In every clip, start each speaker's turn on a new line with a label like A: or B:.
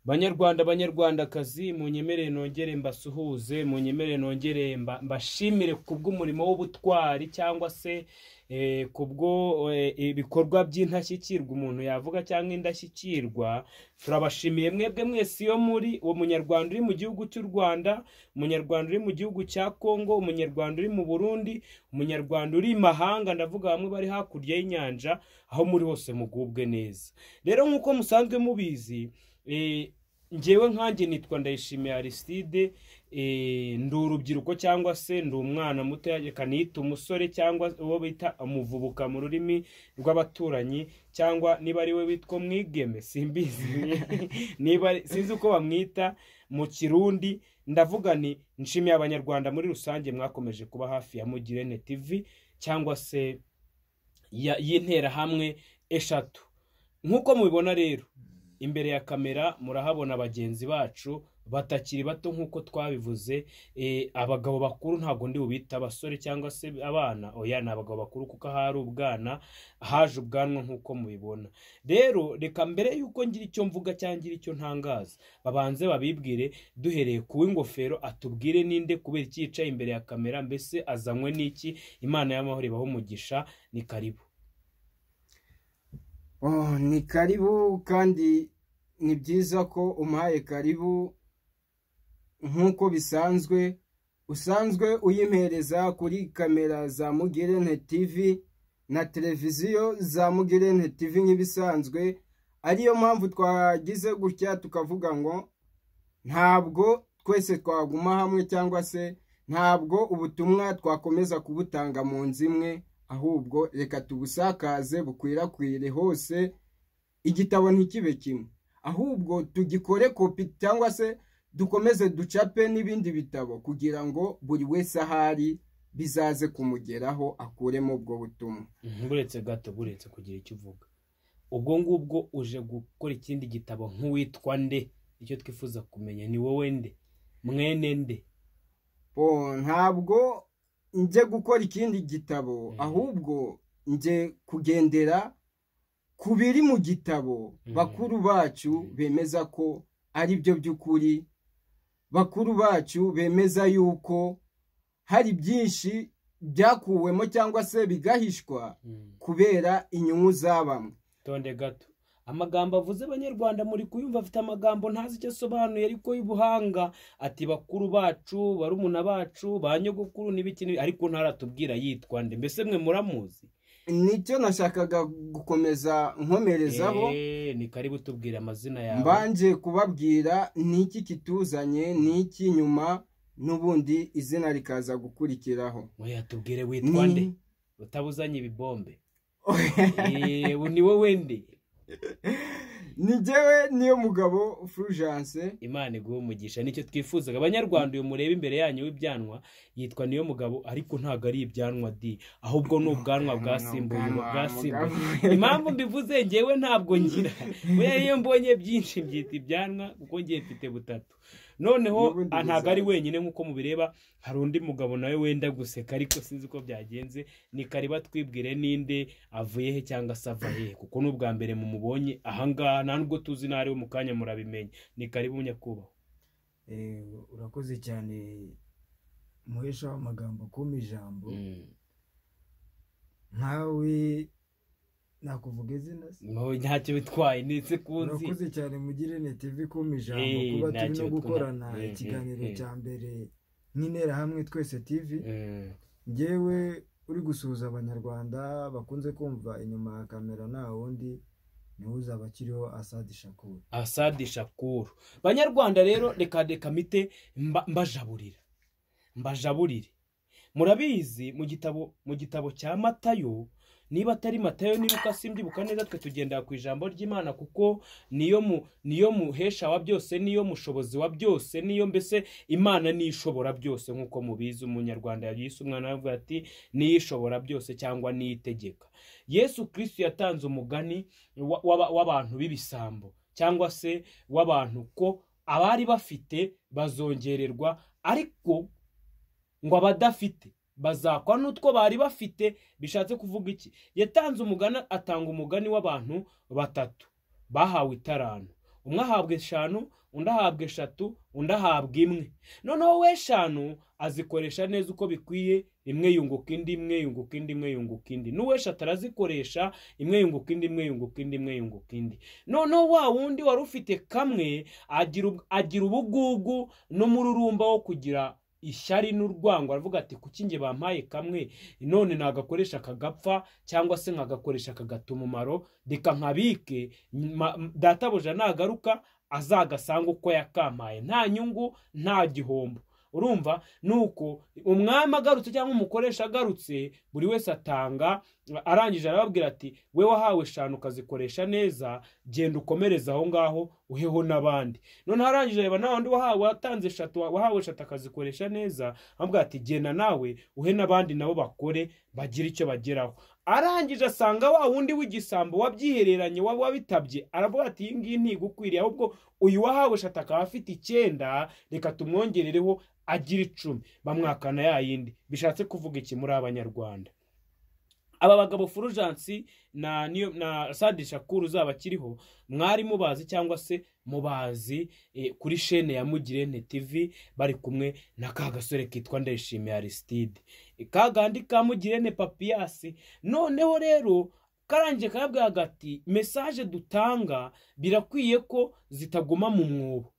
A: banyarwanda banyarwandakazi munyemerere nongere mbasuhuze munyemerere nongere mbashimire ku bw'umurimo w'ubutwari cyangwa se ku bwo ibikorwa by'indashyikirwa umuntu yavuga cyangwa indashyikirwa turabashimiye mwebwe mwese iyo muri uwo munyarwanda uri mu gihugu cy'u rwanda umunyarwanda uri mu gihugu cya kongo umunyarwanda uri mu burundi umunyarwanda uri i mahanga ndavuga bamwe bari hakurya y'inyanja aho muri hose mugubwe neza rero nk'uko musanzwe mubizi ngewe nkange nitwa ndayishimiye ariside ndi urubyiruko cyangwa se ndi umwana muto reka niyita umusore cyangwa uwo bita umuvubuka mu rurimi rw'abaturanyi cyangwa niba ari we witwa umwigeme simbizi niba sinzi uko bamwita mu kirundi ndavuga ni nshimiye abanyarwanda muri rusange mwakomeje kuba hafi ya mugirene tv cyangwa se y'interahamwe eshatu nk'uko mubibona rero imbere ya kamera murahabona bagenzi bacu batakiri bato nk'uko twabivuze abagabo bakuru ntabwo ndi bubita abasore cyangwa se abana oya ni abagabo bakuru kuko ahari ubwana haje ubwanwa nk'uko mubibona rero reka mbere y'uko ngira icyo mvuga cyangwa ngira icyo ntangaza babanze babibwire duhereye ku w'ingofero atubwire ninde kubera iki yicaye imbere ya kamera mbese azanywe n'iki imana y'amahoro ibaho umugisha ni karibu
B: ni karibu kandi ni byiza ko umpaye karibu nk'uko bisanzwe usanzwe uyimpereza kuri kamera za mugirene tv na televiziyo za mugirene tv nk'ibisanzwe ariyo mpamvu twagize gutya tukavuga ngo ntabwo twese twaguma hamwe cyangwa se ntabwo ubutumwa twakomeza kubutanga mu nzu imwe ahubwo reka tubusakaze bukwirakwire hose igitabo ntikibe kimwe ahubwo tugikore kopi cyangwa se dukomeze ducape n'ibindi bitabo kugira ngo buri wese ahari bizaze kumugeraho akuremo ubwo butumwa
A: buretse gato buretse kugira icyo uvuga ubwo ngubwo uje gukora ikindi gitabo nk'uwitwa nde icyo twifuza kumenya ni wowe nde mwene nde
B: ntabwo njye gukora ikindi gitabo ahubwo njye kugendera ku biri mu gitabo bakuru bacu bemeza ko ari byo by'ukuri bakuru bacu bemeza yuko hari byinshi byakuwemo cyangwa se bigahishwa kubera inyungu za bamwe
A: tonde gato amagambo avuze abanyarwanda muri kuyumva afite amagambo ntazi icyo asobanuye ariko y'ubuhanga ati bakuru bacu barumuna bacu ba nyogokuru n'ibiki ariko ntaratubwira yitwa nde mbese mwe muramuzi
B: nicyo nashakaga gukomeza nkomerezaho
A: ni karibu tubwire amazina yawe
B: mbanje kubabwira niki kituzanye niki nyuma n'ubundi izina rikaza gukurikiraho
A: weya tubwire witwa nde utabuzanye ibibombe ni wowe nde
B: ngewe niyo mugabo furujanse
A: imana iguha umugisha nicyo twifuzaga abanyarwanda uyu mureba imbere yanyu w'ibyanwa yitwa niyo mugabo ariko ntabwo ari ibyanwa di ahubwo ni ubwanwa bwasimbuye bwasimbuye impamvu mbivuze ngewe ntabwo ngira iyo mbonye byinshi mbyita ibyanwa kuko ngiye mfite butatu noneho ntabwo ari wenyine nk'uko mubireba hari undi mugabo nawe wenda guseka ariko sinzi uko byagenze ni kariba twibwire ninde avuye he cyangwa se ava he kuko ni ubwa mbere mumubonye ahangaha nta nubwo tuzi n'ariwe mu kanya murabimenya ni karibu nyakubahwa
C: urakoze cyane muhesha amagambo akuma ijambo nkawe nakuvuga izina
A: ntacyo bitwaye ndetse kunzi
C: urakoze cyane mugirene tv kuma ijambo kuba turi no gukorana ikiganiro cya mbere nk'intera hamwe twese tv ngewe uri gusuhuza abanyarwanda bakunze kumva inyuma ya kamera nta wundi niwe uzaba akiriho asadi shakuru
A: asadi shakuru banyarwanda rero reka reka mite mbajaburira mbajaburire murabizi mu gitabo mu gitabo cya matayo niba atari matayo niba simbibuka neza twe tugendera ku ijambo ry'imana kuko niyo mu niyo muhesha wa byose niyo mushobozi wa byose niyo mbese imana niyo ishobora byose nk'uko mubizi umunyarwanda yagise umwana we ati niyo ishobora byose cyangwa niyo itegeka yesu kirisitu yatanze umugani w'abantu b'ibisambo cyangwa se w'abantu ko abari bafite bazongererwa ariko ngo abadafite bazakwa n'utwo bari bafite bishatse kuvuga iki yatanze umugani atanga umugani w'abantu batatu bahawe itaranu umwe ahabwa eshanu undi ahabwa eshatu undi ahabwa imwe noneho we eshanu azikoresha neza uko bikwiye imwe yunguka indi imwe yunguka indi imwe yunguka indi n'uweshatu arazikoresha imwe yunguka indi imwe yunguka indi imwe yunguka indi noneho wa wundi wari ufite kamwe agira ubugugu n'umururumba wo kugira ishyari n'urwango aravuga ati kuki nge bampaye kamwe none nagakoresha akagapfa cyangwa se nkagakoresha akagata umumaro reka nkabike databuja nagaruka azagasanga uko yakampaye nta nyungu nta gihombo urumva ni uko umwami agarutse cyangwa umukoresha agarutse buri wese atanga arangije arababwira ati we wahawe eshanu ukazikoresha neza genda ukomereze aho ngaho uheho n'abandi none arangije areba nta wundi wahawe watanze eshatu wahawe eshatu akazikoresha neza amubwira ati genda nawe uhe n'abandi nabo bakore bagire icyo bageraho arangije asanga wa wundi w'igisambo wabyihereranye waba wabitabye aravuga ati iyi ngiyi ntigukwiriye ahubwo uyu wahawe eshatu akaba afite icyenda reka tumwongerereho agira icumi bamwakana ya yindi bishatse kuvuga iki muri abanyarwanda aba bagabo furujansi na niyo na sadi shakuru uzaba akiriho mwari mubazi cyangwa se mubazi kuri shene ya mugirente tivi bari kumwe na ka gasore kitwa ndayishimiye arisitide ka gandi ka mugirente papiyasi noneho rero karangiye kabwa hagati mesaje dutanga birakwiye ko zitaguma mu mwobo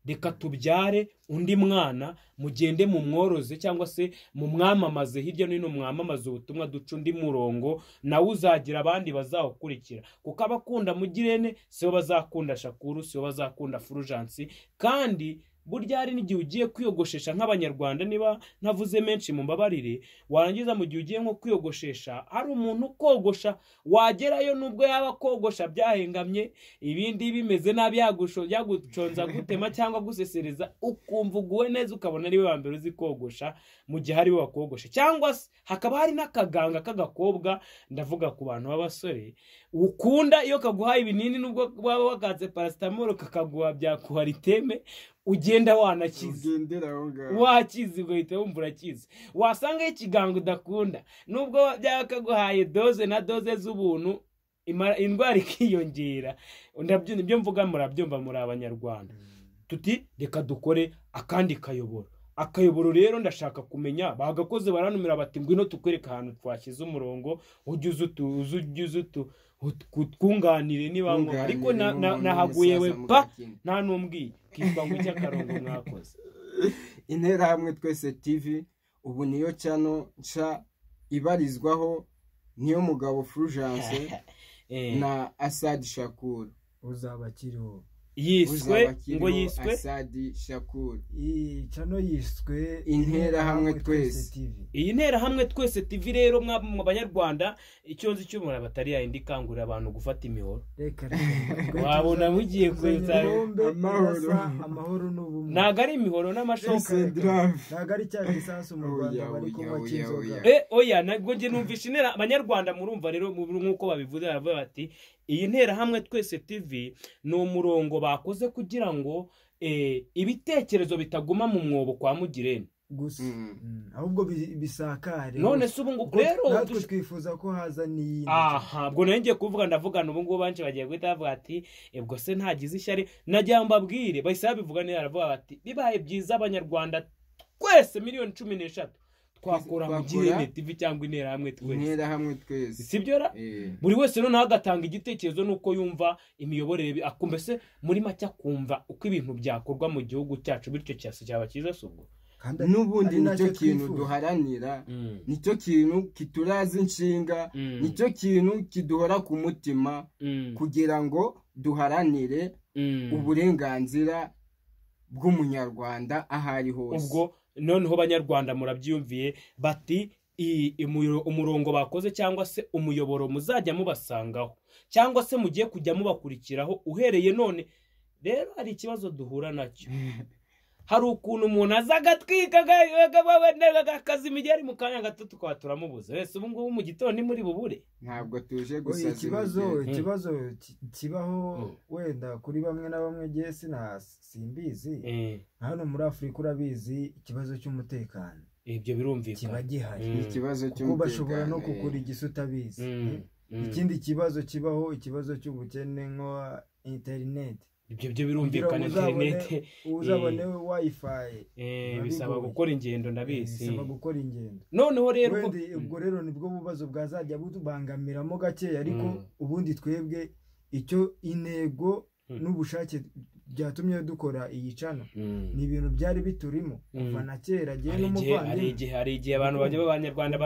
A: reka tubyare undi mwana mugende mu mworoze cyangwa se mu mwamamaze hirya no hino mwamamaze ubutumwa duca undi murongo nawe uzagira abandi bazawukurikira kuko abakunda mugirene sibo bazakunda shakuru sibo bazakunda furujansi kandi burya hari n'igihe ugiye kwiyogoshesha nk'abanyarwanda niba ntavuze menshi mu mbabarire warangiza mu gihe ugiye nko kwiyogoshesha hari umuntu ukogosha wagerayo nubwo yaba akogosha byahengamye ibindi bimeze nabi yaguconza gutema cyangwa gusesereza ukumva uguwe neza ukabona ariwe wa mbere uzi kogosha mu gihe ariwe wakogosha cyangwa se hakaba hari n'akaganga k'agakobwa ndavuga ku bantu b'abasore ukunda iyo kaguhaye ibinini nubwo waba wakatse parasitamoro kakaguha byakuhara iteme ugenda wanakize wakize ugahita wumva urakize wasangaho ikigango udakunda nubwo byakaguhaye doze na doze z'ubuntu indwara ikiyongera ibyo mvuga murabyumva muri abanyarwanda tuti reka dukore akandi kayoboro akayoboro rero ndashaka kumenya bagakoze baranumira bati ngwino tukwereka ahantu twashyize umurongo ujye uzi utu twunganire niba ngombwa ariko nahaguye we pa nta n'umbwiye kitwa ngo icy'akarongo mwakoze
B: interahamwe twese tivi ubu niyo cano nca ibarizwaho niyo mugabo furujanse na asadi shakuru
C: uzaba akiriho
A: yiswe ngo yiswe
B: asadi shakuru
C: iyi cano yiswe
B: interahamwe twese
A: iyi nterahamwe twese tivi rero mu banyarwanda icyo nzi cyo umuntu batari yayindi ikangurira abantu gufata imihoro wabona mugiye kweza
C: amahoro n'ubumwe
A: ntabwo ari imihoro n'amashoka
C: ntabwo ari cya gisasu mu rwanda bari kunywa cy'inzoga
A: oya ntabwo njye numvishe intera abanyarwanda murumva rero nk'uko babivuze baravuga bati iyi nterahamwe twese tivi ni umurongo bakoze kugira ngo ibitekerezo bitaguma mu mwobo kwa mugirene
C: gusa ahubwo bisakare
A: none se ubu ngubu rero
C: natwe twifuza ko haza n'iyindi
A: aha ubwo nayo ngiye kuvuga ndavugana ubu ngubu benshi bagiye guhita bavuga ati ubwo se ntagize ishyari najya mbabwire bahise babivuga neza aravuga bati bibaye byiza abanyarwanda twese miliyoni cumi n'eshatu twakora mu gihe tivi cyangwa interahamwe
B: twese
A: si byo ra buri wese noneho agatanga igitekerezo n'uko yumva imiyoborere mbese muri make akumva uko ibintu byakorwa mu gihugu cyacu bityo cyose cyaba cyiza si ubwo
B: n'ubundi nicyo kintu duharanira nicyo kintu kituraza inshinga nicyo kintu kiduhora ku mutima kugira ngo duharanire uburenganzira bw'umunyarwanda aho ari hose
A: ubwo noneho banyarwanda murabyiyumviye bati umurongo bakoze cyangwa se umuyoboro muzajya mubasangaho cyangwa se mugiye kujya mubakurikiraho uhereye none rero hari ikibazo duhura nacyo hari ukuntu umuntu aza agatwika akazima igihe ari mu kanya gato tukaba turamubuza wese ubu ngubu mu gitondo ni muri bubure
B: ntabwo tuje gusa
C: ikibazo ikibazo kibaho wenda kuri bamwe na bamwe igihe simbizi hano muri afurika urabizi ikibazo cy'umutekano
A: ibyo birumvikana
C: kiba gihari
B: ikibazo
C: cy'umutekano kuko bashobora no kugura igisa utabizi ikindi kibazo kibaho ikibazo cy'ubukene nko interineti
A: ibyo byo birumvikana interineti
C: uzabone wayifayi
A: bisaba gukora ingendo ndabizi
C: bisaba gukora ingendo
A: noneho rero
C: ubwo rero nibwo bubazo bwazajya bubangamiramo gakeya ariko ubundi twebwe icyo intego n'ubushake byatumye dukora iyi cana ni ibintu byari biturimo kuva na kera
A: agiye n'umuvandimwe hari igihe abantu bajya b'abanyarwanda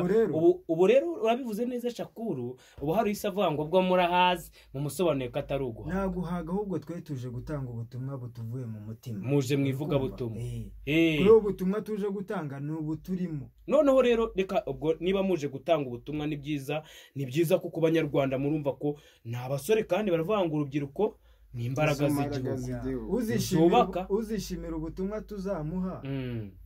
A: ubu rero urabivuze neza shakuru ubu hari isi avuga ngo ubwo murahazi mu musobanuye ko atari uguhaga
C: nta guhaga ahubwo twe tuje gutanga ubutumwa butuvuye mu mutima
A: muje mu ivugabutumwa
C: kuri ubu butumwa tuje gutanga ni ubuturimo
A: noneho rero reka ubwo niba muje gutanga ubutumwa ni byiza ni byiza ko ku banyarwanda murumva ko ni abasore kandi baravuga ngo urubyiruko ni imbaraga z'igihugu
C: zubaka uzishimira ubutumwa tuzamuha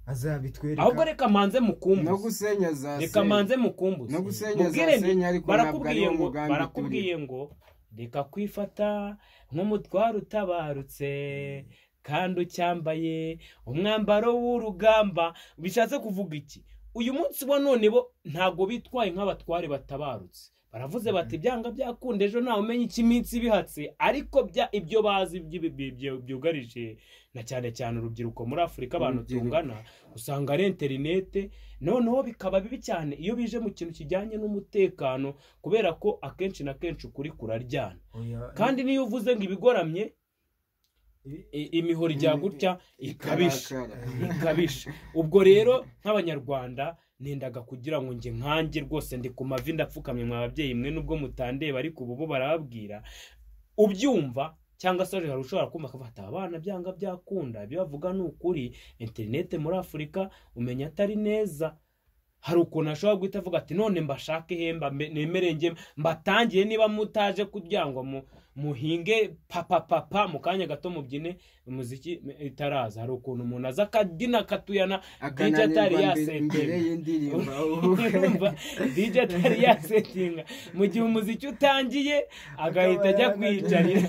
C: azabitwereka
A: ahubwo reka manze mukumbuze
B: no gusenya za
A: reka manze mukumbuze
B: no gusenya za senya ariko ntabwo ari wo mugambi
A: barakubwiye ngo reka kwifata nk'umutwaro utabarutse kandi ucyambaye umwambaro w'urugamba bishatse kuvuga iki uyu munsi wa none bo ntabwo bitwaye nk'abatware batabarutse baravuze bati byanga byakunda ejo ntawe umenya iki iminsi ibihatse ariko ibyo bazi byugarije na cyane cyane urubyiruko muri afurika abantu tungana usanga ari interinete noneho bikaba bibi cyane iyo bije mu kintu kijyanye n'umutekano kubera ko akenshi na kenshi ukuri kuraryana kandi niyo uvuze ngo ibigoramye imihoro ijya gutya ikabisha ikabisha ubwo rero nk'abanyarwanda nendaga kugira ngo njye nkange rwose ndi ku mavi ndapfukamye mwa babyeyi mwe nubwo mutandeba ariko ubu barababwira ubyumva cyangwa se hari ushobora kumva akafata abana byanga byakunda ibyo bavuga ni ukuri interinete muri afurika umenya atari neza hari ukuntu ashobora guhita avuga ati none mbashake ihemba nemerenge mbatangiye niba mutaje kugira ngo muhinge papa papa mu kanya gato mubyine umuziki itaraza hari ukuntu umuntu aza akabyina akatuyana dj atari yasetinga dj atari yasetinga mu gihe umuziki utangiye agahita ajya kwiyicarira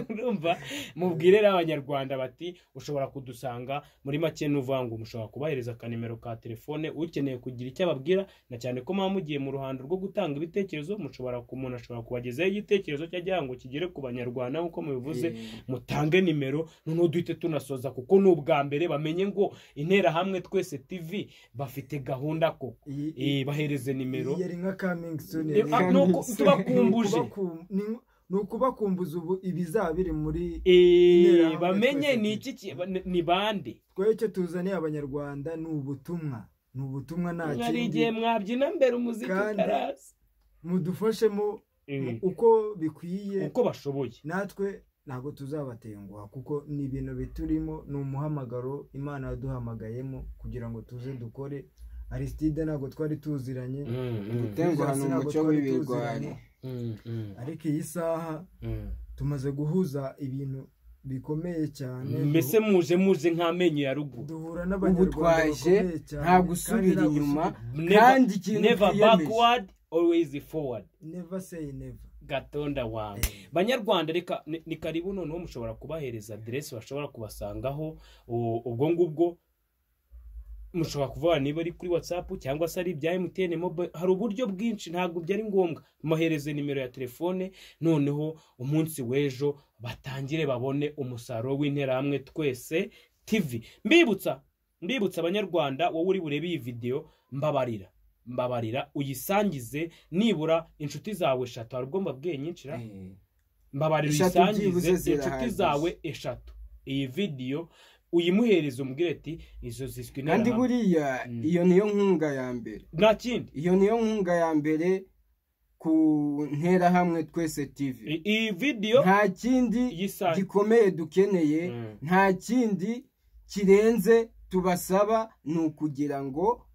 A: urumva mubwire abanyarwanda bati ushobora kudusanga muri make n'uvangu mushobora kubahereza akanimero ka telefone ukeneye kugira icyo ababwira na cyane ko muba mugiye mu ruhando rwo gutanga ibitekerezo mushobora umuntu ashobora kubagezaho igitekerezo cy'agira ngo kigere ku banyarwanda nk'uko mubivuze mutange nimero noneho duhite tunasoza kuko ni ubwa mbere bamenye ngo interahamwe twese tv bafite gahunda koko bahereze nimero
C: yari nka kamingisoni
A: tubakumbuje
C: ni ukubakumbuza ubu ibizaba biri muri
A: bamenye ni iki ni bande
C: twe cyo tuzaniye abanyarwanda ni ubutumwa ni ubutumwa nta kindi
A: hari igihe mwabyina mbere umuziki utaraza
C: mudufashemo uko bikwiye
A: uko bashoboye
C: natwe ntabwo tuzabatenguha kuko ni ibintu biturimo ni umuhamagaro imana yaduhamagayemo kugira ngo tuze dukore arisitide ntabwo twari tuziranye
B: gutenguha ni umuco w'ibirwanya
C: ariko iyi saha tumaze guhuza ibintu bikomeye cyane
A: mbese muje muje nk'amenyo ya ruguru
C: duhura
B: ubu twaje nta gusubira inyuma kandi ikintu twiyemeje
A: always forward
C: never say never
A: gatonda wawe banyarwanda reka ni karibu noneho mushobora kubahereza aderesi bashobora kubasangaho ubwo ngubwo mushobora kuvuga niba ari kuri watsapu cyangwa se ari ibya emutiyene mobayiro hari uburyo bwinshi ntabwo byari ngombwa mbohereze nimero ya telefone noneho umunsi w'ejo batangire babone umusaruro w'interahamwe twese tivi mbibutsa mbibutsa abanyarwanda wowe uri burebe iyi videwo mbabarira mbabarira uyisangize nibura inshuti zawe eshatu hari ubwo mbabwiye nyinshira mbabarira uyisangize inshuti zawe eshatu iyi vidiyo uyimuhereza umbwire ati izo ziswi
B: kandi buriya iyo niyo nkunga ya mbere
A: nta kindi
B: iyo niyo nkunga ya mbere ku nterahamwe twese tivi
A: iyi vidiyo
B: nta kindi gikomeye dukeneye nta kindi kirenze tubasaba ni ukugira ngo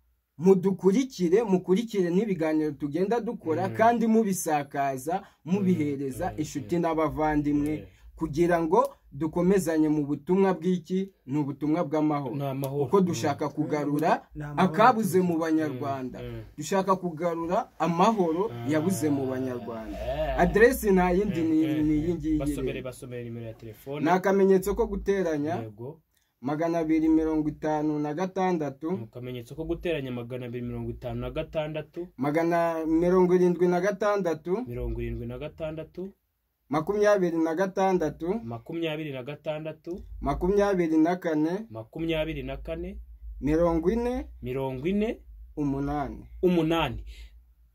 B: mudukurikire mukurikire n'ibiganiro tugenda dukora kandi mubisakaza mubihereza inshuti n'abavandimwe kugira ngo dukomezanye mu butumwa bw'iki ni ubutumwa bw'amahoro kuko dushaka kugarura akabuze mu banyarwanda dushaka kugarura amahoro yabuze mu banyarwanda aderesi nta yindi ni iyi ngiyi ni akamenyetso ko guteranya magana abiri mirongo itanu na gatandatu
A: akamenyetso ko guteranya magana abiri mirongo itanu na gatandatu
B: magana mirongo irindwi na gatandatu
A: mirongo irindwi na gatandatu
B: makumyabiri na gatandatu
A: makumyabiri na gatandatu
B: makumyabiri na kane
A: makumyabiri na kane
B: mirongo ine
A: mirongo ine
B: umunani
A: umunani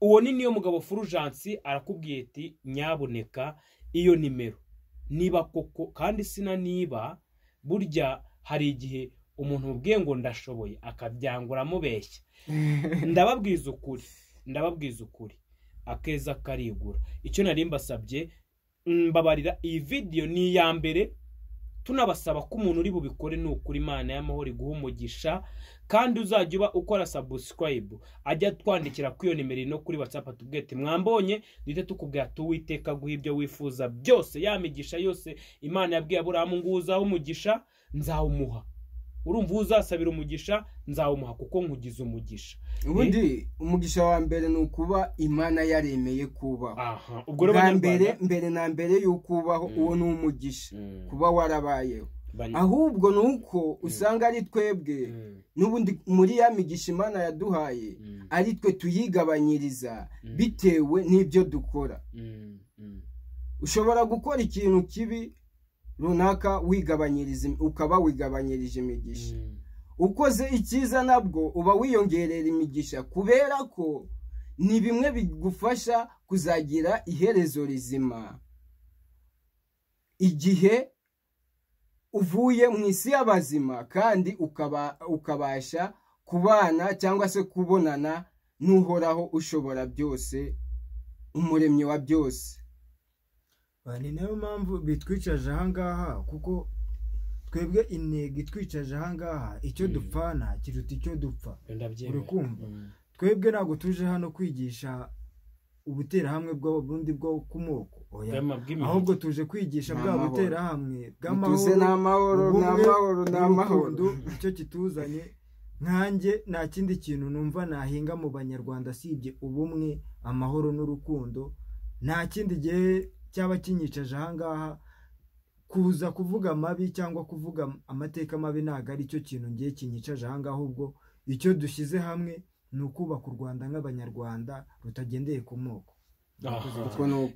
A: uwo ni niyo mugabo furujansi arakubwiye ati nyaboneka iyo nimero niba koko kandi sina niba burya hari igihe umuntu mubwiye ngo ndashoboye akabyangura amubeshya ndababwiza ukuri ndababwiza ukuri akeza karigura icyo nari mbasabye mbabarira iyi vidiyo ni iya mbere tunabasaba ko umuntu uri bubikore ni ukuri imana y'amahoro iguha umugisha kandi uzajya uba ukora sabusikarayibu ajya twandikira kuri iyo nimero no kuri watsapu tubwete mwambonye duhita tukubwira tuwiteka guha ibyo wifuza byose yamigisha yose imana yabwiye aburahamu ngo uzaho umugisha nzawumuha urumva uzasabira umugisha nzawumuha kuko nkugize umugisha
B: ubundi umugisha wa mbere ni ukuba imana yaremeye kubaho
A: ubwo rero
B: mbere mbere na mbere y'uko ubaho uwo ni umugisha kuba warabayeho ahubwo ni uko usanga ari twebwe n'ubundi muri ya migisha imana yaduhaye ari twe tuyigabanyiriza bitewe n'ibyo dukora ushobora gukora ikintu kibi runaka wigabanyiriza ukaba wigabanyirije imigisha ukoze icyiza nabwo uba wiyongerera imigisha kubera ko ni bimwe bigufasha kuzagira iherezo rizima igihe uvuye mu isi y'abazima kandi ukabasha kubana cyangwa se kubonana n'uhoraho ushobora byose umuremyi wa byose
C: ni nayo mpamvu bitwicaje ahangaha kuko twebwe intego itwicaje ahangaha icyo dupfana kiruta icyo dupfa kumva twebwe ntabwo tuje hano kwigisha ubuterahamwe bw'ubundi bwo ku moko ahubwo tuje kwigisha bwa buterahamwe
B: bw'amahoro
C: n'urukundo icyo kituzanye nkanjye nta kindi kintu numva nahinga mu banyarwanda asibye ubumwe amahoro n'urukundo nta kindi gihe cyaba kinyicaje ahangaha kuza kuvuga amabi cyangwa kuvuga amateka mabi ntabwo ari cyo kintu ngiye kinyicaje ahangaha ubwo icyo dushyize hamwe ni ukubaka u rwanda nk'abanyarwanda rutagendeye ku moko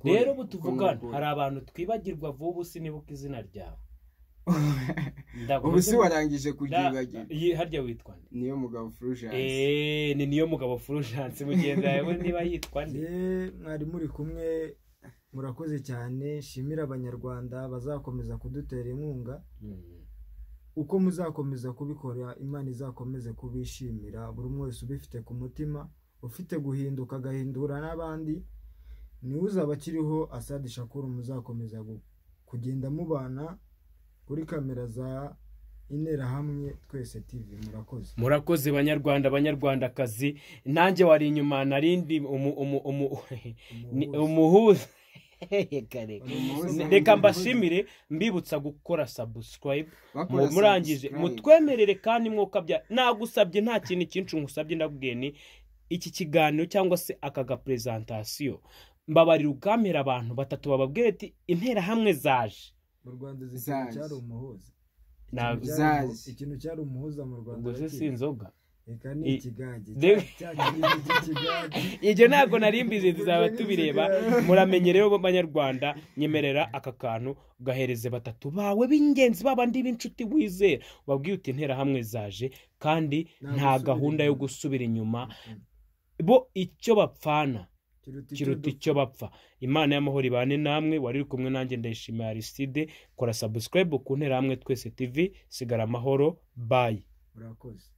A: rero ubu tuvugana hari abantu twibagirwa vuba usi nibuka izina ryawe
B: ubu si warangije kuryibagirwa
A: harya witwa nde
B: niyo mugabo furujanse
A: ni niyo mugabo furujanse mugenzi wawe niba yitwa nde
C: mwari muri kumwe murakoze cyane shimira abanyarwanda bazakomeza kudutera inkunga uko muzakomeza kubikora imana izakomeze kubishimira buri umwe wese ubifite ku mutima ufite guhinduka agahindura n'abandi niwe uzaba akiriho asadi shakuru muzakomeza kugenda mubana kuri kamera za interahamwe twese tv murakoze
A: murakoze banyarwanda banyarwandakazi nanjye wari inyuma narindi umuhuza reka mbashimire mbibutsa gukora sabusikarayibu murangije mutwemerere kandi mwokabya nagusabye nta kintu cyinshi ngusabye ndabwiye ni iki kiganiro cyangwa se aka gaperezantasiyo mbabarira ubwamera abantu batatu bababwira ati interahamwe zaje
C: mu rwanda zisanga cyari umuhuza ikintu cyari umuhuza mu rwanda
A: ubwo si inzoga
C: reka ni ikigage
A: ibyo ntabwo narimbize tuzaba tubireba muramenye rero b'abanyarwanda nyemerera aka kantu gahereze batatu bawe b'ingenzi babandi b'inshuti wizera wabwiye uti interahamwe zaje kandi nta gahunda yo gusubira inyuma bo icyo bapfana kiruta icyo bapfa imana y'amahoro ibane namwe wari uri kumwe nanjye ndayishimiye ariside kora sabusikarayibu ku ntera hamwe twese tivi sigara amahoro bayi
C: murakoze